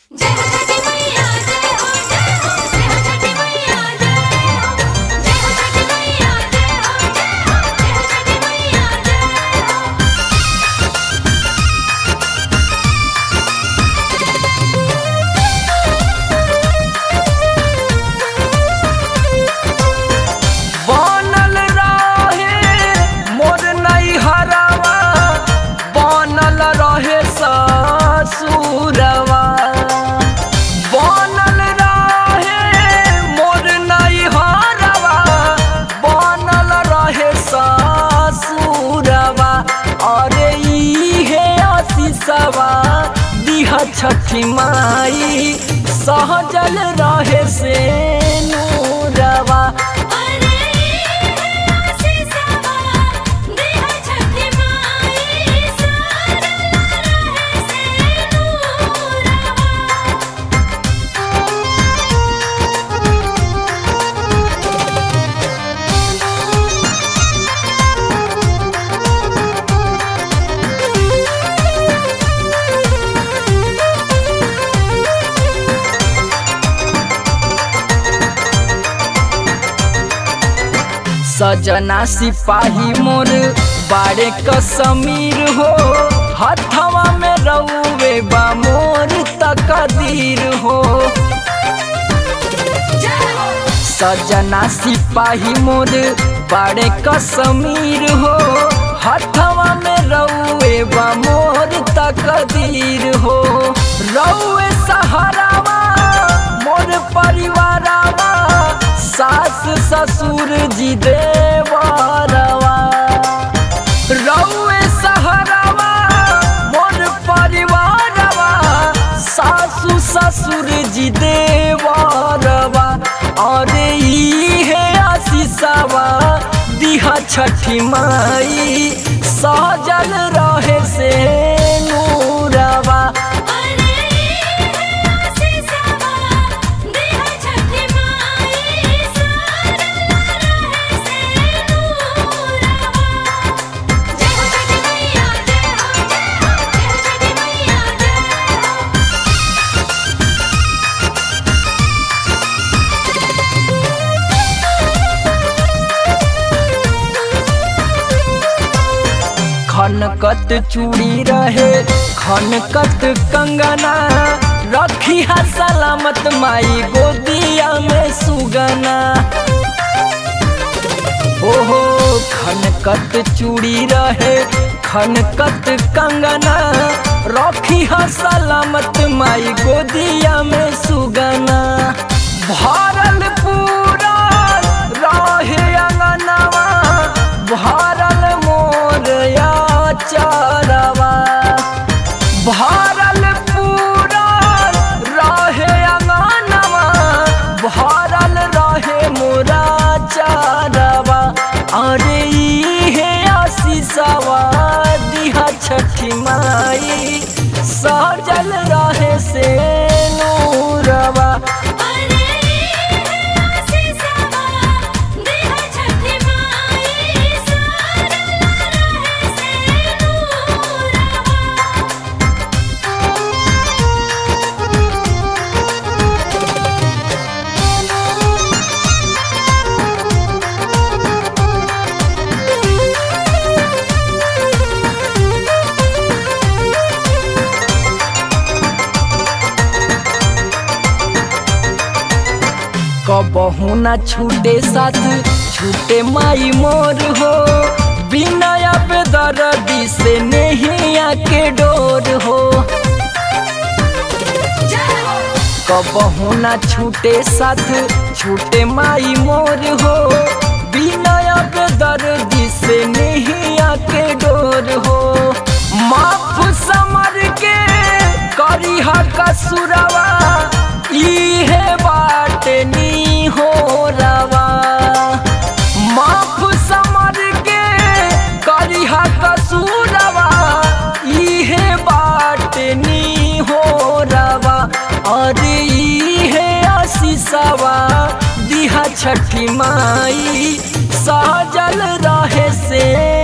जय हो छठी मैया जय हो जय हो जय हो छठी मैया जय हो जय हो छठी मैया जय हो जय हो जय हो छठी मैया जय हो बनल रहे मोर नैहरवा बनल रहे ससुरवा बनल रहे मोर नैहरवा बनल रहे ससुरवा अरे इहे आशीषवा दिहा छठी माई सहजल रहे से नूरवा अरे आशीषवा देह छठी माई सारा रहे से नूरवा सजना सिपाही मोर बाड़े कसमीर हो हथवा में रउवे बा मोर तकदीर हो जय हो सजना सिपाही मोर बाड़े कसमीर हो हथवा में रउवे बा मोर तकदीर हो रउवे सहारावा मोर परिवारावा सास ससुर जी देवरवा रउवे सहारावा मोर परिवारवा सासु ससुर जी देवरवा अरे इहे आशीषवा दिहा छठी माई सहजल रहे से नूरवा अरे आशीषवा देह छठी माई सारा रहे से नूरवा जय हो छठी मैया जय हो जय हो जय हो छठी मैया जय हो खनकत चूड़ी रहे खनकत कंगना रखी है सलामत माई गोदिया में सुगना ओहो खनकत चूड़ी रहे खनकत कंगना रखी है सलामत माई गोदिया में सुगना भरल पूरा रहे अंगनवा भरल मोर या चरवा भरल पूरा रहे अंगनवा भरल रहे मोरा चारवा अरे इहे आशीषवा दिहा छठी माई सजल रहे से नूरवा अरे आशीषवा देह छठी माई सारा रहे से नूरवा कबहू ना छूटे साथ छूटे माई मोर हो बिना बेदर्दी से नहीं आके डोर हो जय हो कबहू ना छूटे साथ छूटे माई मोर हो बिना बेदर्दी से नहीं आके डोर हो माफ समर के करी कसुरवा इहे बाट नी हो रवा माफ समर के करिहा कसूरवा इहे बाट नी हो रवा अरे इहे आशीषवा दिहा छठी माई सहजल रहे से